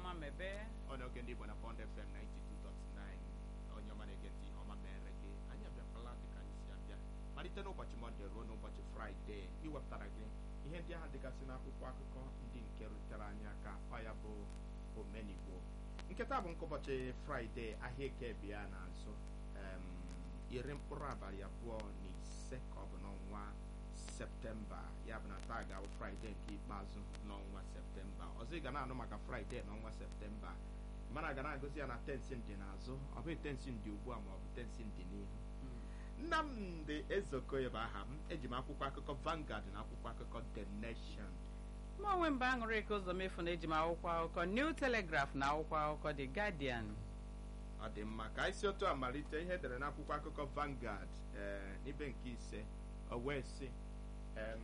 ọma mebe onye oge ndị Igbo na Bond FM 92.9 onye ọma na-ege ntị ihe ọma mere gị anyị abịakwala dịka anyị si abịa malite n'ụbọchị Mọnde ruo n'ụbọchị Fraịde iwepụtara gị ihe ndị ahụ dịgasị n'akwụkwọ akụkọ ndị nke rutere anyị aka ọ ya bụ omenigbo nketa bụ nke ụbọchị Fraịde ahịa eke bịa n'azụ em, iri mkpụrụ abalị abụọ na ise ka ọ bụ n'ọnwa septemba ya bụ na taa ga-abụ fraịde nke ikpeazụ n'ọnwa septemba ọzọ ị ga na-anụ maka fraịde n'ọnwa septemba mana ga na-agụzi ya na tensi ndị n'azụ ọ bụghị tensi ndị ugbu a ma ọ bụ tensi ndị n'ihu nnamdị ezeokoye bụ aha m eji m akwụkwọ akụkọ Vanguard na akwụkwọ akụkọ The Nation mụ onwe mba aṅụrị ka ụzọ mefu na eji m akwụkwọ akụkọ New Telegraph na akwụkwọ akụkọ The Guardian ọ dị mma ka anyị si otu a malite ihe edere n'akwụkwọ akụkọ Vanguard ee n'ibe nke ise o wee sị em,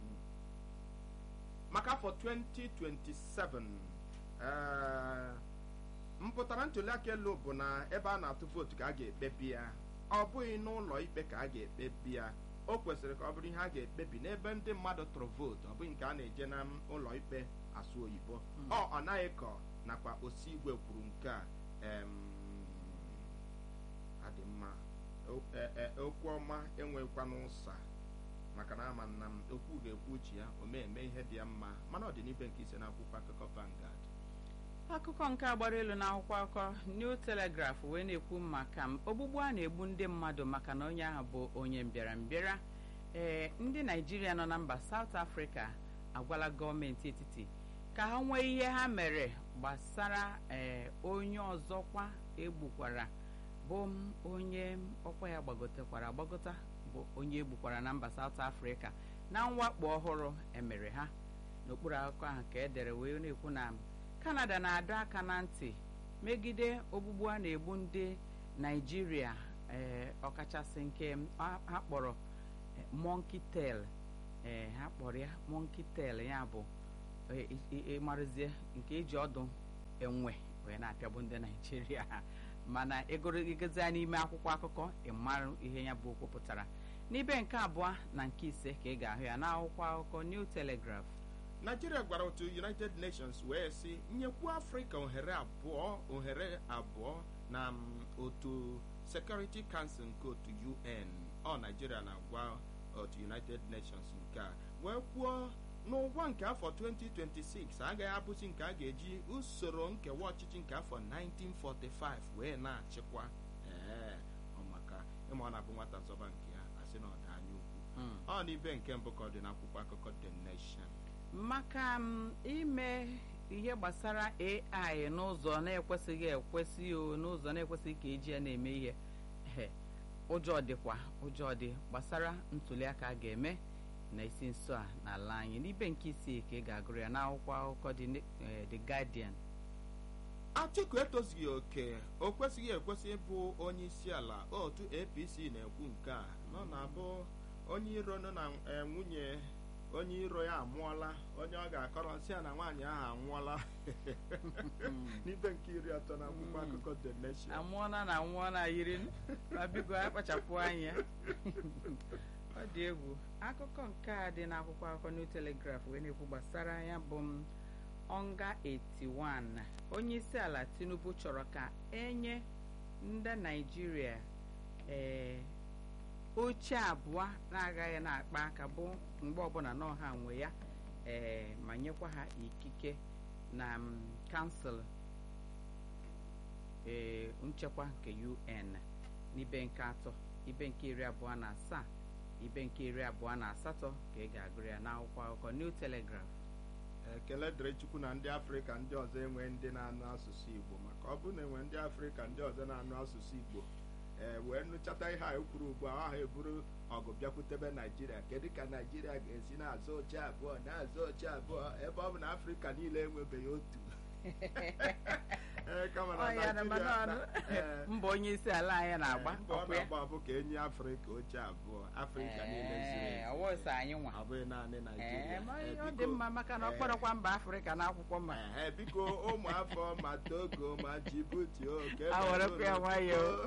maka afọ 2027 ee, mpụtara ntuliaka elu bụ na ebe a na-atụ vootu ka a ga-ekpebi ya ọ bụghị n'ụlọ ikpe ka a ga-ekpebi ya o kwesịrị ka ọ bụrụ ihe a ga-ekpebi n'ebe ndị mmadụ tụrụ vootu ọ bụghị nke a na-eje na ụlọ ikpe asụ oyibo ọ ọ naghị kọ nakwa osi igwe kwuru nke a em, adị mma O- e- e- okwu ọma enwekwa n'ụsa maka na ama nna m okwu ga-ekwu uche ya o mee eme ihe dị ya mma mana ọ dị n'ibe nke ise n'akwụkwọ akụkọ Vanguard akụkọ nke agbara elu na akwụkwọ akụkọ New Telegraph wee na-ekwu maka m ogbugbu a na-egbu ndị mmadụ maka na onye ahụ bụ onye mbịarambịara ee ndị Naijiria nọ na mba South Africa agwala gọọmenti etiti ka ha nwee ihe ha mere gbasara ee onye ọzọkwa egbukwara bụ m onye ọkwa ya gbagotekwara agbagota bụ onye egbukwara na mba South Africa na mwakpo ọhụrụ emere ha n'okpuru akụkọ ahụ ka edere wee na-ekwu na Canada na-adọ aka na ntị megide ogbugbu a na-egbu ndị Naijiria ee ọkachasị nke a ha kpọrọ eh, monkey tail ee ha kpọrọ ya monkey tail ya bụ eh, i- i- ịmarụzie nke eji ọdụ enwe wee na-apịagbu ndị Naijiria mana egoro igezi ya n'ime akwụkwọ akụkọ ịmarụ ihe ya bụ okwu pụtara n'ibe nke abụọ na nke ise ka ị ga-ahụ ya n'akwụkwọ akụkọ New Telegraph Nigeria gwara otu United Nations wee sị nyekwu Afrịka ohere abụọ ohere abụọ na mm, otu Security Council nke otu UN ọ Nigeria na-agwa otu United Nations nke a wee kwuo n'ụgwọ nke afọ 2026 agaghị abụzi nke a ga-eji usoro nkewa ọchịchị nke afọ 1945 wee na-achịkwa ee ọ maka ịma ọ na-abụ nwata zọba nke ya asị na ọ dị anya ukwu Mm. ọ n'ibe nke mbụ ka ọ dị n'akwụkwọ akụkọ The Nation maka m ime ihe gbasara AI n'ụzọ na-ekwesịghị ekwesị o n'ụzọ na-ekwesịghị ka eji ya na-eme ihe ehe, ụjọ dịkwa ụjọ dị gbasara ntuliaka a ga-eme na isi nso a n'ala anyị n'ibe nke isii ka ị ga-agụrụ ya n'akwụkwọ akụkọ dị ne- eh, The Guardian Atiku etozughị oke o kwesịghị ekwesị ịbụ onye isi ala otu APC na-ekwu nke a nọ na-abụ onye iro nọ na eh, nwunye onye iro ya amụọla onye ọ ga-akọrọ nsị ya na nwaanyị ahụ anwụọla n'ibe nke iri atọ na akwụkwọ akụkọ The Nation amụọna na nwụọna yiri ma biko akpachapụ anya ọ dị egwu akụkọ nke a dị n'akwụkwọ akụkọ New Telegraph wee na-ekwu gbasara ya bụ m ọnga 81 onye isi ala Tinubu chọrọ ka enye ndị Naijiria ee oche abụọ na-agaghị na-akpa aka bụ mgbe ọbụla n'ọha nwe ya ee ma nyekwa ha ikike na m, kansụl ee nchekwa nke UN n'ibe nke atọ ibe nke iri abụọ na asaa ibe nke iri abụọ na asatọ ka ị ga-agụrụ ya n'akwụkwọ akụkọ New Telegraph ekele dịrị Chukwu na ndị Afrịka ndị ọzọ enwe ndị na-anụ asụsụ Igbo maka ọ bụrụ na enwe ndị Afrịka ndị ọzọ na-anụ asụsụ Igbo ee wee nụchata ihe a ekwuru ugbu a ahụ eburu ọgụ bịakwutebe Naijiria kedu ka Naijiria ga-esi na-azụ oche abụọ na-azụ oche abụọ ebe ọ bụ na Afrịka niile enwebeghị otu Ee, kama na Ọ ya na mana Naijiria- ọnụ Ee. mbọ onye isi ala anyị na-agba Ee, mbọ ọ ọkwa ya na-agba bụ ka enye Afrịka oche abụọ Afrịka niile zuru Ee, ezu. ọwụ sọ anyị nwa ọ bụghị naanị ee Naijiria ma Ee, ọ dị biko, mma maka na ọ ee, kpọrọkwa mba Afrịka n'akwụkwọ mma Ehe, biko ụmụ afọ ma Togo ma Djibouti o nke A werekwa ya nwayọọ.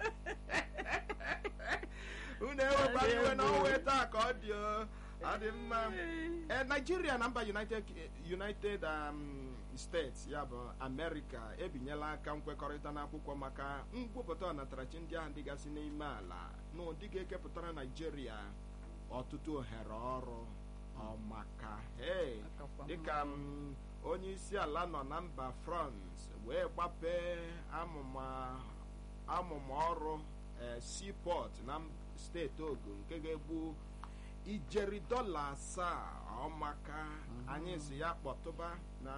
unu ewekwa iwe na ọnwa taa ka ọ dị o ọ dị mma ee Nigeria na mba United United um, steeti ya bụ amerịka ebinyela aka nkwekọrịta n'akwụkwọ maka ngwupụta ọnatarachi ndị ahụ dịgasị n'ime ala n'ụdị ga-ekepụtara naijiria ọtụtụ ohere ọrụ ọmaka hey dịka m onye isi ala nọ na mba france wee gbapee amụma amụma ọrụ seaport na steeti ogun nke ga-egbu ijeri dọla asaa ọmaka anyị si ya kpọtụba na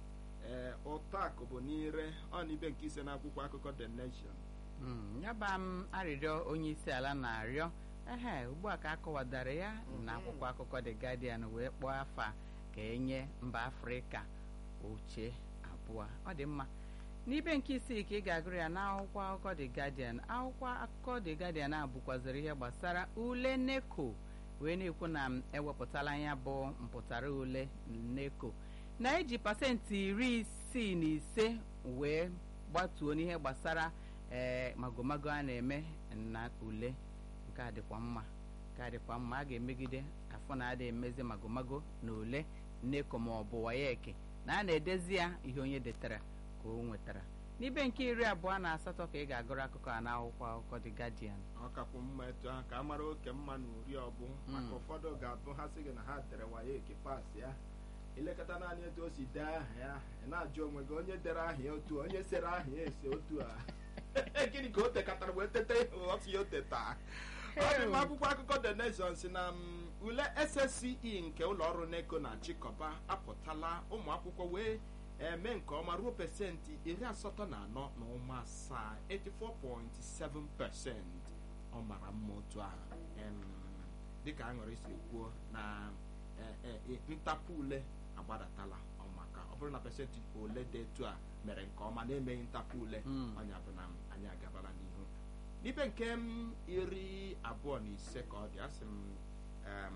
ụtọ akụ bụ n'ire ọ na ibe nke ise n'akwụkwọ akụkọ the nation nyaba m arịrịọ onye isi ala na-arịọ ehe ugbu a ka akọwadara ya na akwụkwọ akụkọ the guardian wee kpọọ afa ka enye mba afrịka oche abụọ ọ dị mma n'ibe nke isii ka ị ga-agụrụ ya n'akwụkwọ akụkọ the guardian akwụkwọ akụkọ the guardian a bụkwaziri ihe gbasara ule neko wee na-ekwu na m ewepụtala ya bụ mpụtara ule neko na-eji pasentị iri isii na ise wee gbatuo n'ihe gbasara ee magomago a na-eme na ule nke a dịkwa mma nke a dịkwa mma a ga-emegide afọ na ada emezi magomago na ule neko ma ọ bụ wayeki na a na-edezi ya ihe onye detara ka o nwetara n'ibe nke iri abụọ na asatọ ka ị ga-agụrụ akụkọ a n'akwụkwọ akụkọ The Guardian ọ kakwu mma etu ahụ ka a mara oke mma na uri ọbụ maka ụfọdụ ga-abụ ha sị gị na ha dere wayeki pas ya ilekọta naanị etu o si dee aha ya ị na-ajụ onwe gị onye dere aha ya otu onye sere aha ya esi otu a gịnị ka o tekatara wee tete ọsị ya o teta ọ dị mma akwụkwọ akụkọ the nation si na ule ssce nke ụlọ ọrụ neko na chịkọba apụtala ụmụ akwụkwọ wee eme nke ọma ruo pesentị iri asatọ na anọ na ụma asaa 84.7 pesent ọ mara mma otu ahụ dịka aṅụrị si kwuo na ntapụ ule agbadatala ọmaka ọ bụrụ na pesentị ole dị etu a mere nke ọma na-emeghị ntapụ ule ọnya bụ na anyị agabala n'ihu n'ibe nke m iri abụọ na ise ka ọ dị asị m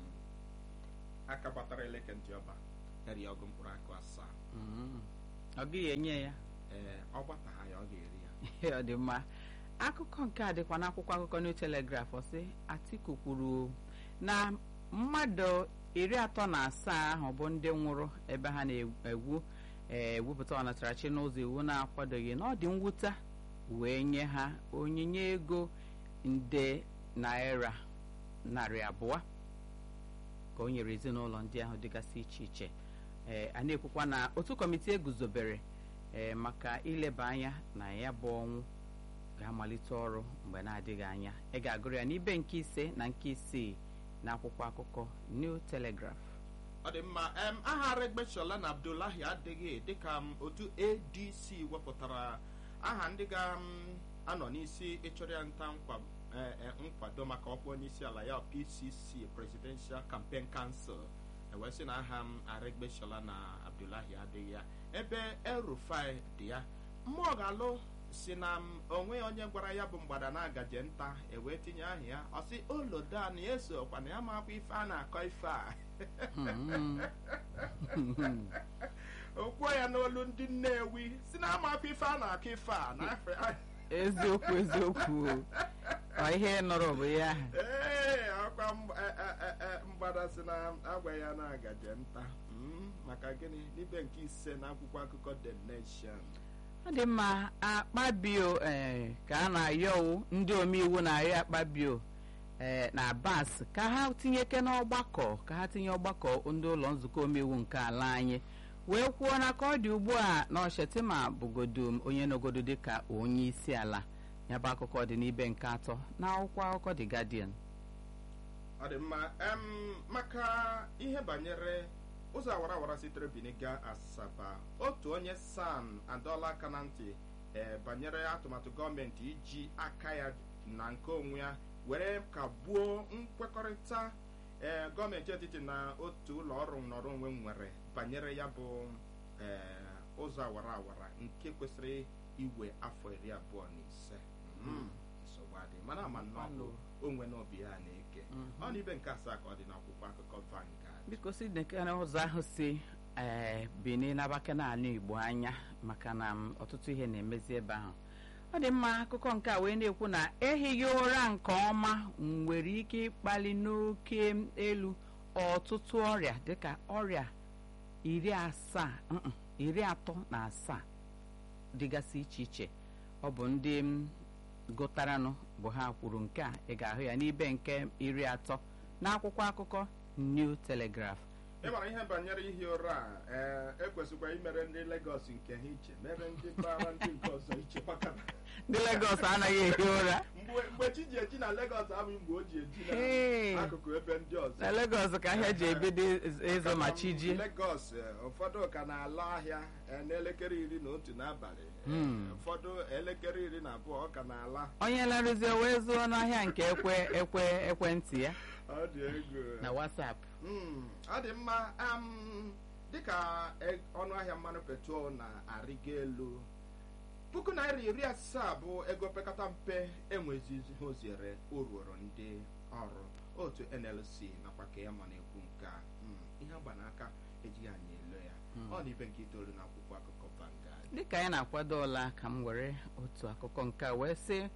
aka gbatara eleke ntị ọba eri ọgụ mkpụrụ akụ asaa ọ gaghị enye ya ee ọ gbataha ya ọ ga-eri ya ọ dị mma akụkọ nke a dịkwa n'akwụkwọ akụkọ New Telegraph sị Atiku kwuru na mmadụ iri atọ na asaa ahụ bụ ndị nwụrụ ebe ha na-egwu ewupụta ọnatarachi n'ụzọ iwu na-akwadoghị na ọ dị mwute wee nye ha onyinye ego nde naira narị abụọ ka o nyere ezinụlọ ndị ahụ dịgasị iche iche ee a na-ekwukwa na otu kọmitii eguzobere ee maka ileba anya na ya bụ ọnwụ ga-amalite ọrụ mgbe na-adịghị anya ị ga-agụrụ ya n'ibe nke ise na nke isii na akwụkwọ akụkọ New Telegraph ọ dị mma em aha Aregbesola na Abdullahi adịghị dịka otu ADC wepụtara aha ndị ga-anọ n'isi ịchọrọ ya nta nkwado maka ọkwa onye isi ala ya PCC Presidential Campaign Council ewee sị na aha m Aregbesola na Abdullahi adịghị ya ebe El-Rufai dị ya mmụọ ga-alụ si na onwe onye gwara ya bụ mgbada na-agaje nta ewee tinye aha ya ọ sị olodan ya esokwa na ya makwa ife a na-akọ ife a okwuo ya n'olu ndị Nnewi si na amakwa ife a na-akọ ife a na eziokwu eziokwu ọ ihe nọrọ bụ ya ee ọkwa mgbada si na agwa ya na-agaje nta maka gịnị n'ibe nke ise na akwụkwọ akụkọ The Nation ọ dị mma akpabio ee ka a na-ayọwu ndị omeiwu na-arịọ akpabio ee na Abbas ka ha tinyeke n'ọgbakọ ka ha tinye ọgbakọ ndị ụlọ nzukọ omeiwu nke ala anyị wee kwuo na ka ọ dị ugbu a na Ọchetima bụgodo onye nọgodo dịka onye isi ala ya bụ akụkọ dị n'ibe nke atọ na akwụkwọ akụkọ The Guardian ọ dị mma maka ihe banyere ụzọ awara awara sitere Benin gaa Asaba otu onye san adọla aka na ntị ee banyere atụmatụ gọọmenti iji aka ya na nke onwe ya were kagbuo nkwekọrịta ee gọọmenti etiti na otu ụlọ ọrụ nnọrọ onwe nwere banyere ya bụ ee ụzọ awara awara nke kwesịrị iwe afọ iri abụọ na ise nsogbu adị mana ama nnọọ onwe n'obi ya na-eke ọ na ibe nke asaa ka ọ dị n'akwụkwọ akụkọ Vanguard biko si nekere ụzọ ahụ si ee Benin n'abaka n'ala Igbo anya maka na ọtụtụ ihe na-emezi ebe ahụ ọ dị mma akụkọ nke a wee na-ekwu na ehighị ụra nke ọma nwere ike ịkpali n'oke elu ọtụtụ ọrịa dịka ọrịa iri asaa iri atọ na asaa dịgasị iche iche ọ bụ ndị m gụtaranụ bụ ha kwuru nke a ị ga-ahụ ya n'ibe nke iri atọ n'akwụkwọ akụkọ New Telegraph ị mara ihe banyere ihi ụra a ee ekwesịkwa imere ndị Legọs nke ha iche mere ndị mpaghara ndị nke ọzọ iche maka na ndị Legọs anaghị ehi ụra mgbe mgbe chi ji eji na Legọs abụghị mgbe o ji eji Hey. na akụkụ ebe ndị ọzọ na Legọs ka ahịa ji ebido ịzụ ma chi ji Legọs eh, ụfọdụ ka na-ala ahịa eh, n'elekere iri na otu n'abalị Eh, Hmm. ụfọdụ elekere iri na abụọ ọ ka na-ala onye larụzie wee zụọ n'ahịa nke ekwe ekwe ekwentị ya ọ dị egwu na WhatsApp Mm, ọ dị mma am, dịka e- ọnụ ahịa mmanụ petrol na-arịgo elu puku naira iri asaa bụ ego pekata mpe enwezizi ha oziere o ruoro ndị ọrụ otu NLC nakwa ka ya ma na-ekwu nke a Mm, ihe agba n'aka ejighị anyị elo ya ọ na ibe nke itoolu na akwụkwọ akụkọ Vanguard dịka anyị na-akwado ọla ka m were otu akụkọ nke a wee sị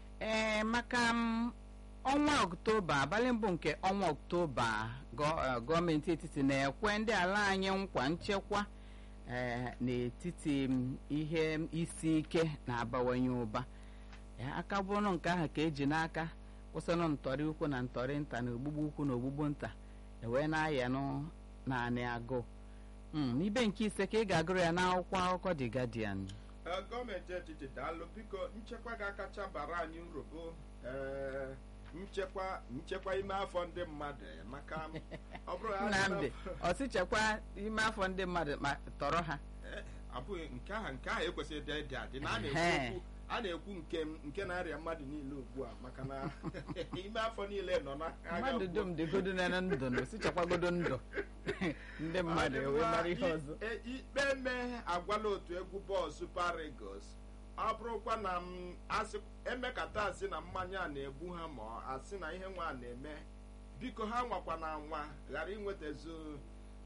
ee maka m ọnwa ọktoba abalị mbụ nke ọnwa ọktoba gọ- eh, gọọmenti etiti na-ekwe ndị ala anyị nkwa nchekwa eh, n'etiti m, ihe isi ike na-abawanye ụba Ya, aka bụrụ nke ahụ ka eji n'aka kwụsịnụ ntọrị ukwu na ntọrị nta na ogbugbu ukwu na ogbugbu nta ewee na-ayanụ naanị agụụ Mm, n'ibe nke ise ka ị ga-agụrụ ya n'akwụkwọ akụkọ The Guardian Ee, gọọmenti etiti daalụ biko nchekwa ga-akacha bara anyị uru bụ ee, nchekwa nchekwa ime afọ ndị mmadụ maka ọ bụrụ ha Nnamdị ọsịchekwa ime afọ ndị mmadụ ma tọrọ ha Ee, abụghị nke ahụ nke ahụ ekwesịghị ịdị ịdị adị na a na-ekwu Ehe. okwu a na-ekwu nke nke na-arịa mmadụ niile ugbu a maka na ime afọ niile nọ na agha mmadụ ugbu a. dum dịgodo na ndụ na osichekwagodo ndụ ndị mmadụ Ọ dị ewee mma, mara ihe i- ọzọ e- ikpe eme agwala otu egwu bọọlụ Super Eagles ọ bụrụkwa na m asị emekata asị na mmanya a na-egbu ha ma ọ asị na ihe nwa a na-eme biko ha nwakwa na nwa ghara inwetazu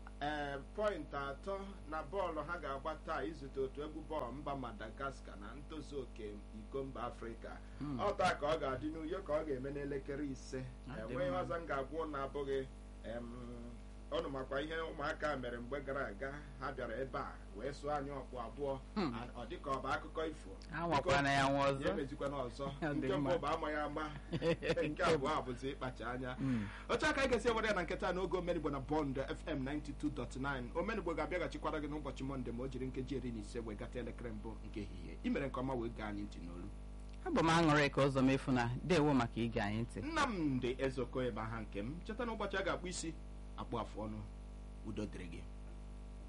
ee pọịntị atọ na bọọlụ ha ga-agba taa izute otu egwu bọọlụ mba Madagascar na ntozu oke iko mba Afrịka ọ taa ka ọ ga-adị n'uyo ka ọ ga-eme n'elekere ise Ọ dị enweghị mma. ọzọ m ga-agwụ na abụghị em, ọnụ makwa ihe ụmụaka mere mgbe gara aga ha bịara ebe a wee sụọ anyị ọkpụ abụọ Hmm. A- ọ dịka ọ bụ akụkọ ifo ha nwakwana ya nwa ya ọzọ emezikwana ọzọ Ọ dị nke mma. mbụ bụ amaghị ama nke abụọ a bụzi ịkpacha anya Mm. otu aka anyị ga-esi ewere ya na nketa n'oge omenigbo na bọnd fm 92.9 omenigbo ga-abịaghachikwara gị n'ụbọchị mọnde ma o jiri nkeji iri na ise wee gata elekere mbụ nke ehihie imere nke ọma wee gaa anyị ntị n'olu abụ m aṅụrị ka ụzọ mefu na dewo maka ige anyị ntị nnamdị ezoko ebe aha nke m cheta na ụbọchị a ga-akpụ isi akpụ afụ ọnụ udo dịrị gị